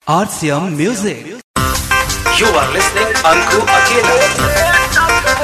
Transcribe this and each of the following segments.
RCM Music. You are listening Anku Akela.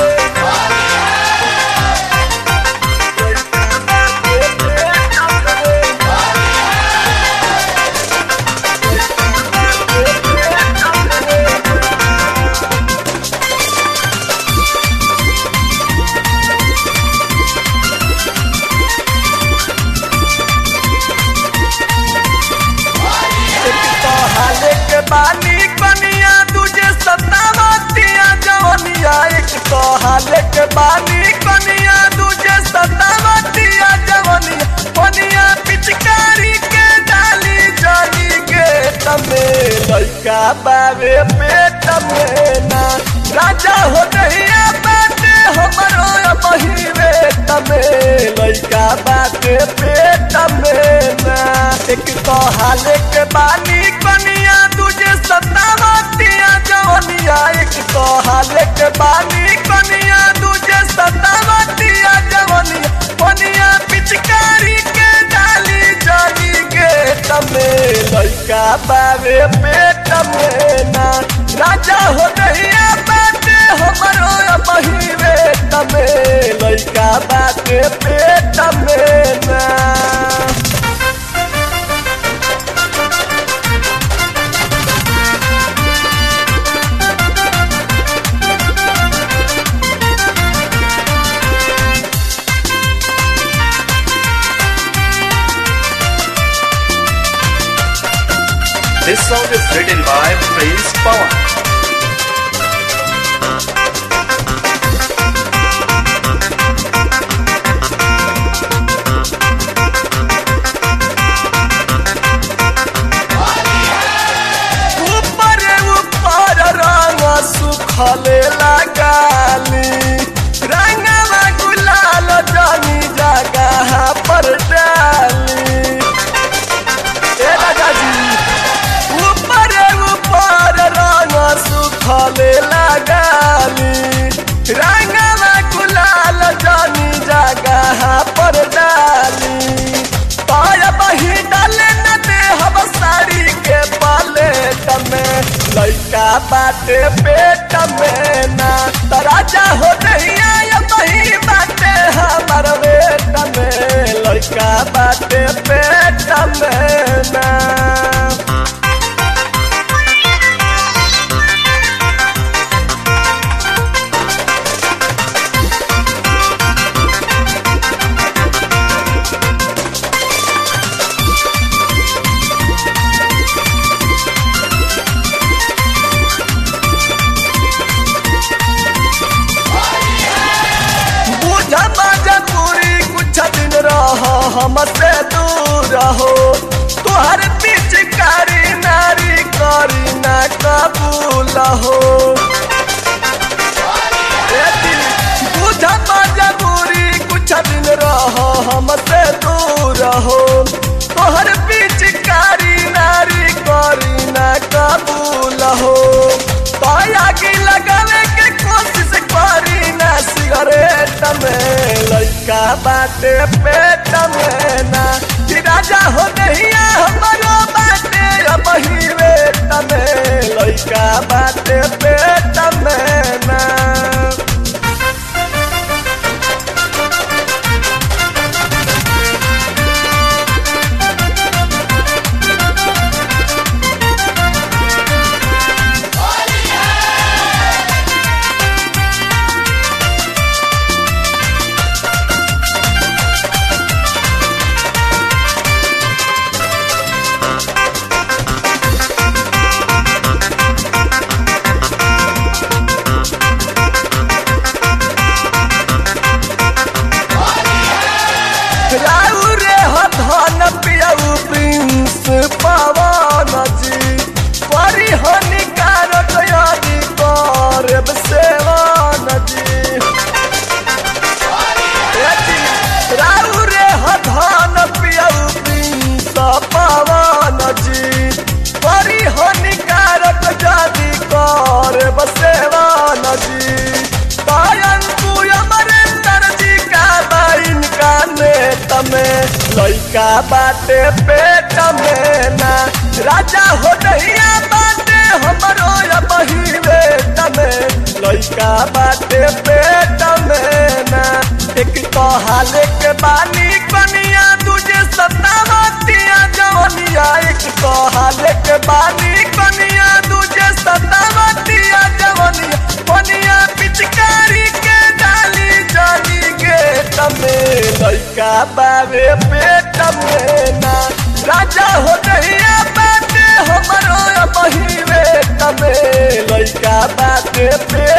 हाले के बानी कनिया तुझे सतावतिया जवनिया एक तो हाले के बानी कनिया तुझे सतावतिया जवनिया कनिया पिचकारी के डाली जानी के तमे लइका बावे पेट में ना राजा हो नहिया बाटे हमरो बहिवे तमे लइका बाटे पेट में ना एक तो हाले के बानी कनिया तुझे सतावतिया जवनिया एक तो हाले के बानी कनिया तुझे सतावतिया जवनिया कनिया पिचकारी के डाली जानी के तमे लइका बावे पेट में ना राजा हो नहिया बाटे हमरो बहिवे तमे लइका बाटे पेट में ना This song is written by Prince Pawan. ऊपर ऊपर रंग सुखले लगाली रंगवा गुलाल जानी जगह पर डाली ए राजा जी ऊपर ऊपर रंग सुखले लगाली रंगवा गुलाल जानी जगह पर डाली पाया बही डाले न दे हम साड़ी के पाले तमे लइका बाटे पेट में ना तराजा हो नहीं आया बही बाटे हमर पेट में लइका बाटे पेट में ना बुझा बाजा पूरी कुछ दिन रहो हमसे दूर रहो तुहर पिचकारी नारी करी ना कबूल हो ए दिल, बुझा बाजा पूरी कुछ दिन रहो हमसे दूर रहो तुहर पिचकारी नारी करी ना कबूल हो पाया की लगावे के कोशिश करी ना सिगरेट में लइका बाटे पेट में ना कि राजा हो नहीं हमारो बाटे अब ही वेट में लइका बाटे पेट में ना राउ रे हो धन पियाऊ प्रिंस पवन जी परी हानिकारक यदि करब सेवन जी ए जी, राउ रे हो धन पियाऊ प्रिंस पवन जी परी हानिकारक यदि करब सेवन जी पायन तू अमरेंद्र जी का बाइन का नेत में लइका बाटे पेट में ना राजा हो नहिया लइका बाटे पेट में ना एक तो हाले के बानी कनिया दूजे सतावतिया जवनिया एक तो हाले के बानी कनिया दूजे सतावतिया जवनिया कनिया पिचकारी के डाली जाली गेट में लइका बावे पेट में ना राजा हो नहिया बाटे हमरो बहिवे तमे लइका बाटे पेट